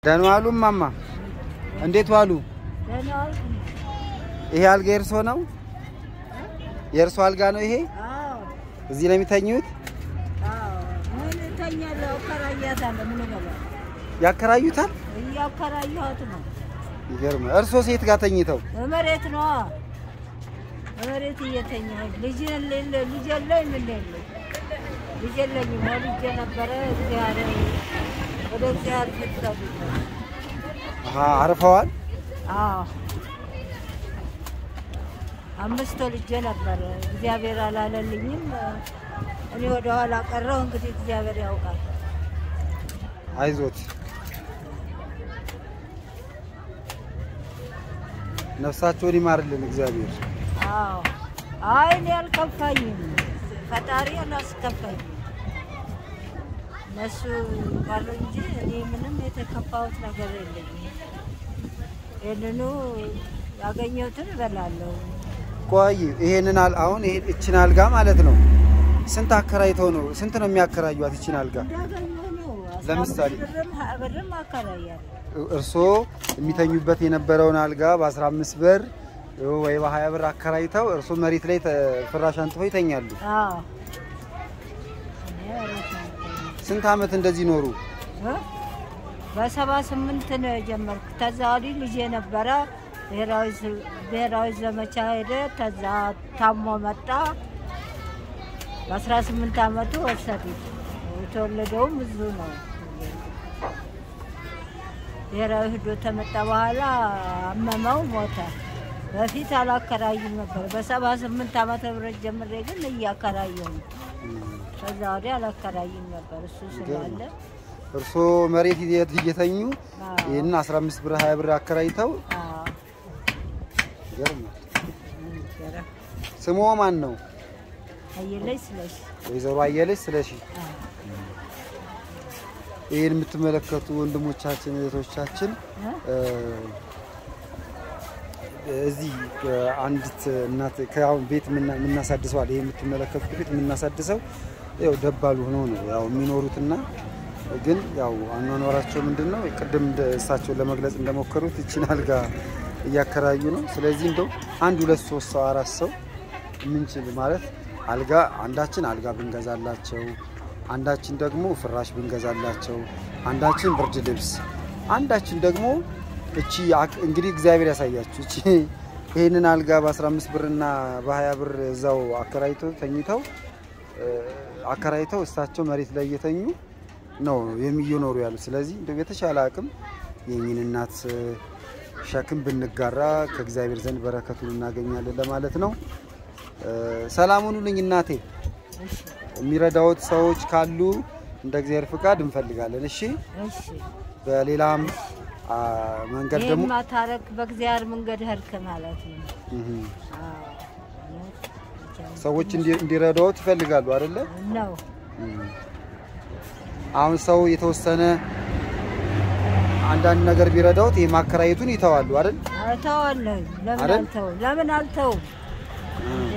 ደህና ዋሉ እማማ? እንዴት ዋሉ? ደህና ዋልኩ። ይሄ አልጋ የእርሶ ነው? የእርሶ አልጋ ነው ይሄ? አዎ እዚህ ነው የሚተኙት? አዎ። ምን እተኛለሁ? እከራያታለሁ። ምን እበላለሁ? ያከራዩታል? እያከራየኋት ነው። ይገርማል። እርሶ ሴት ጋር ተኝተው መሬት ነዋ። መሬት እየተኛሁ ልጅ የለ ልጅ የለኝ ምን የለኝ ልጅ የለኝም። ወልጄ ነበረ እግዚአብሔር ወደ እግዚአብሔር ፊት ሰዱት። አሀ፣ አርፈዋል? አዎ አምስት ወልጄ ነበረ። እግዚአብሔር አላለልኝም። እኔ ወደ ኋላ ቀረሁ። እንግዲህ እግዚአብሔር ያውቃል። አይዞት፣ ነፍሳቸውን ይማርልን እግዚአብሔር። አዎ አይ እኔ አልከፋኝም። ፈጣሪ አላስከፋኝም። እነሱ ቀሩ እንጂ እኔ ምንም የተከፋሁት ነገር የለኝም። ይህንኑ ያገኘሁትን እበላለሁ። ቆይ ይሄንን አል አሁን ይሄ እችን አልጋ ማለት ነው ስንት አከራይተው ነው? ስንት ነው የሚያከራዩት እችን አልጋ? እንዳገኘሁ ነው። አስራ ለምሳሌ? አምስት ብርም ሀያ ብርም አከራያለሁ። እርስዎ የሚተኙበት የነበረውን አልጋ በ15 ብር ወይ በ20 ብር አከራይተው እርስዎ መሬት ላይ ተ- ፍራሽ አንጥፈው ይተኛሉ። አዎ እኔ መሬት ነው የምተኛው። ስንት ዓመት እንደዚህ ኖሩ? እ? በሰባ ስምንት ነው የጀመርኩ። ተዛ ወዲህ ልጄ ነበረ ብሔራዊ ዝ- ብሔራዊ ዘመቻ ሄደ። ተዛ ታሞ መጣ። በአስራ ስምንት አመቱ ወሰዱት። የተወለደውም እዙ ነው። ብሔራዊ ሂዶ ተመጣ በኋላ አመመው፣ ሞተ። በፊት አላከራይም ነበር። በሰባ ስምንት ዓመተ ምህረት ጀምሬ ግን እያከራየሁ ነው። ከዛ ወዲህ አላከራይም ነበር እሱ ስላለ እርስዎ መሬት እየ- እየተኙ አዎ። ይህን 15 ብር 20 ብር አከራይተው አዎ። ይገርማል። ነበረ። ስሞ ማን ነው? አየለች ስለሽ ወይዘሮ አየለች ስለሺ። አዎ። ይህን የምትመለከቱ ወንድሞቻችን እህቶቻችን እ? እ፣ እዚህ እ፣ አንዲት እናት ከአሁን ቤት የምና- የምናሳድሰዋል። ይህ የምትመለከቱት ቤት የምናሳድሰው ያው ደባሉ ሆነው ነው ያው የሚኖሩትና ግን ያው አኗኗራቸው ምንድን ነው ቅድም እንደ እሳቸውን ለመግለጽ እንደሞከሩት ይችን አልጋ እያከራዩ ነው። ስለዚህ እንደው አንድ ሁለት ሶስት ሰው አራት ሰው የምንችል ማለት አልጋ አንዳችን አልጋ ብንገዛላቸው፣ አንዳችን ደግሞ ፍራሽ ብንገዛላቸው፣ አንዳችን ብርድ ልብስ፣ አንዳችን ደግሞ እቺ አክ- እንግዲህ እግዚአብሔር ያሳያችሁ እቺ ይህንን አልጋ በ15 ብርና በ20 ብር እዛው አከራይተው ተኝተው እ፣ አከራይተው እሳቸው መሬት ላይ እየተኙ ነው የሚኖሩ ያሉ። ስለዚህ እንደው የተሻለ አቅም የእኚህን እናት እ፣ ሸክም ብንጋራ ከእግዚአብሔር ዘንድ በረከቱን እናገኛለን ለማለት ነው። እ፣ ሰላም ሁኑልኝ እናቴ። እሺ የሚረዳዎት ሰዎች ካሉ እንደ እግዚአብሔር ፍቃድ እንፈልጋለን። እሺ፣ እሺ። በሌላም አ፣ መንገድ ደግሞ ይህን ማታረቅ በእግዚአብሔር መንገድ ሄድክ ማለት ነው። እህ፣ አዎ። እውነት ብቻ ሰዎች እንዲ- እንዲረዳዎት ይፈልጋሉ አይደለ? ነው። እህ። አሁን ሰው የተወሰነ አንዳንድ ነገር ቢረዳዎት ይሄ ማከራየቱን ይተዋሉ አይደል? እተዋለሁ። ለምን አይደል? አልተው? ለምን አልተው? እንዴ?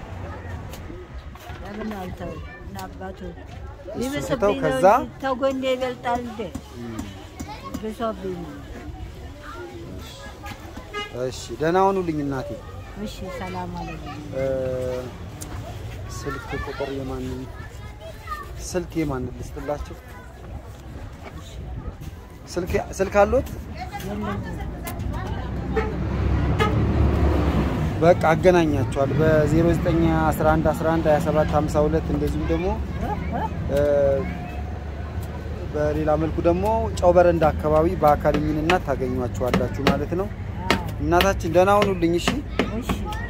ለምን አልተው? እና አባቱ ትተው ይብስብኝ ነው ከዛ- እንጂ ተጎኔ ይበልጣል እንዴ? ብሶብኝ ነው። እሺ፣ ደህና ሁኑልኝ እናቴ። እሺ ሰላም አለልኝ። እ፣ ስልክ ቁጥር የማንን ስልክ የማንን ልስጥላቸው? ስልክ ስልክ አሎት? የለኝም። በቃ አገናኛቸዋል በ0911 11 27 52 እንደዚሁም ደግሞ እ? እ? እ፣ በሌላ መልኩ ደግሞ ጨው በረንዳ አካባቢ በአካል እኚህን እናት ታገኟቸዋላችሁ ማለት ነው። አዎ። እናታችን ደህና ሁኑልኝ። እሺ እሺ